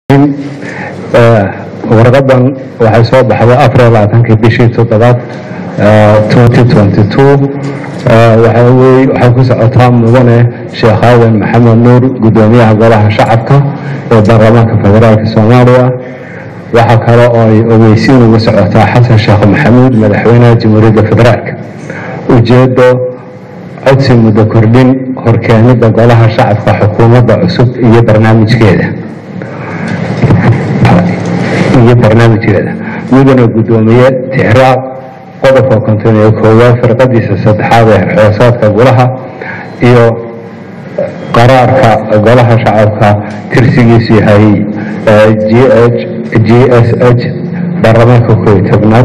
warqadan waxay soo baxday afar iyo labaatankii bishii toddobaad waxay ku socotaa mudane sheekh aadan maxamed nuur gudoomiyaha golaha shacabka ee baarlamaanka federaalk soomaaliya waxaa kale oo ay ogeysiin ugu socotaa xasan sheekh maxamuud madaxweynaha jamhuuriyadda federaalk ujeedo codsi muddo kordhin horkeenida golaha shacabka xukuumadda cusub iyo barnaamijkeeda iyo barnaamijkeeda mudane gudoomiye tixraac qodobka konton iyo koowaad firqadiisa saddexaad ee xoosaadka golaha iyo qaraarka golaha shacabka tirsigiisu yahay g s h baarlamaanka kooiy tobnaad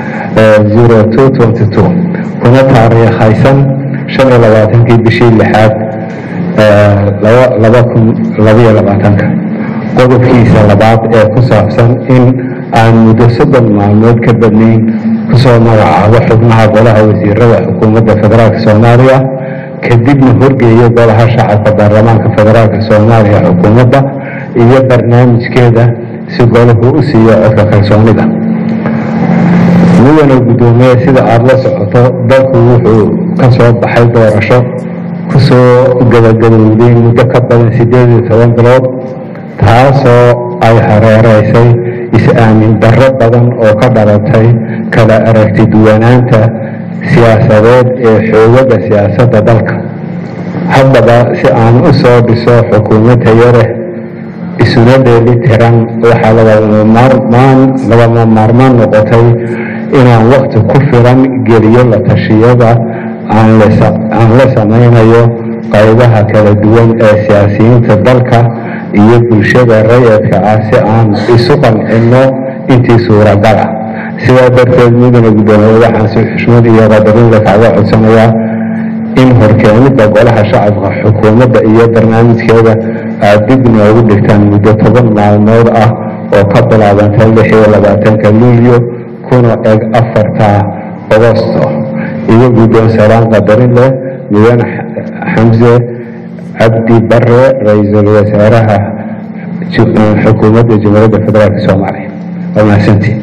kuna taariikhaysan shan iyo labaatankii bishii lixaad laba kun labaiyo labaatanka qodobkiisa labaad ee ku saabsan in aan muddo soddon maalmood ka badnayn kusoo magacaabo xubnaha golaha wasiirada xukuumadda federaalk soomaaliya kadibna horgeeyo golaha shacabka baarlamaanka federaalk soomaaliya xukuumadda iyo barnaamijkeeda si golahu u siiyo codka kalsoonida mudane gudoomiye sida aada la socoto dalku wuxuu ka soo baxay doorasho kusoo gabagabowday muddo ka badan siddeed iyo toban bilood taasoo ay hareereysay is-aamin darro badan oo ka dhalatay kala aragti duwanaanta siyaasadeed ee xoogagga siyaasadda dalka haddaba si aan u soo dhiso xukuumad tayareh isuna dheeli tiran waxaa lagama maarmaan noqotay inaan wakti ku filan geliyo la tashiyada aan la samaynayo qaybaha kala duwan ee siyaasiyiinta dalka iyo bulshada rayadka ah si aan isu qancino intii suuragala sidaa darteed mudane gudoomiye waxaan si xushmad iyo qadarinla kaaga codsanayaa in horkeenida golaha shacabka xukuumadda iyo barnaamijkeeda aad dib noogu dhigtaan muddo toban maalmood ah oo ka bilaabanta lix iyo labaatanka luulyo kuna eg afarta ogosto iyo guddoon salaan qadarin leh mudane xamse cabdi bare ra-iisul wasaaraha xukuumadda jamhuuriyadda federaalk soomaaliya waa mahadsantii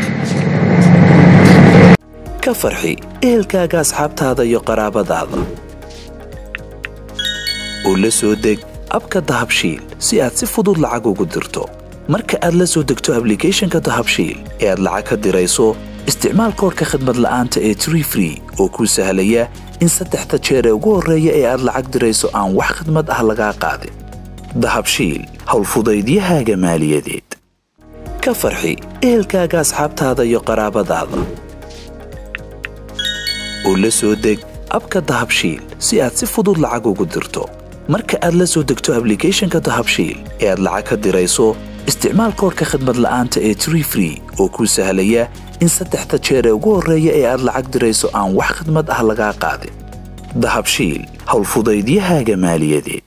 ka farxi ehelkaaga asxaabtaada iyo qaraabadaada oo la soo deg abka dahabshiil si aad si fudud lacag ugu dirto marka aad la soo degto ablicathonka dahabshiil ee aad lacag ka dirayso isticmaal koorka khadmad la'aanta ee tree free oo kuu sahlaya in saddexda jeer ee ugu horreeya ee aad lacag dirayso aan wax khidmad ah lagaa qaadin dahabshiil howlfudaydiyahaaga maaliyadeed ka farxi ehelkaaga asxaabtaada iyo qaraabadaada oo la soo deg abka dahabshiil si aad si fudud lacag ugu dirto marka aad la soo degto ablicathonka dahabshiil ee aad lacag ka dirayso isticmaal koorka khadmad la'aanta ee tree free oo kuu sahlaya in saddexda jeer ee ugu horreeya ee aad lacag dirayso aan wax khidmad ah lagaa qaadin dahabshiil howlfudaydiyahaaga maaliyadeed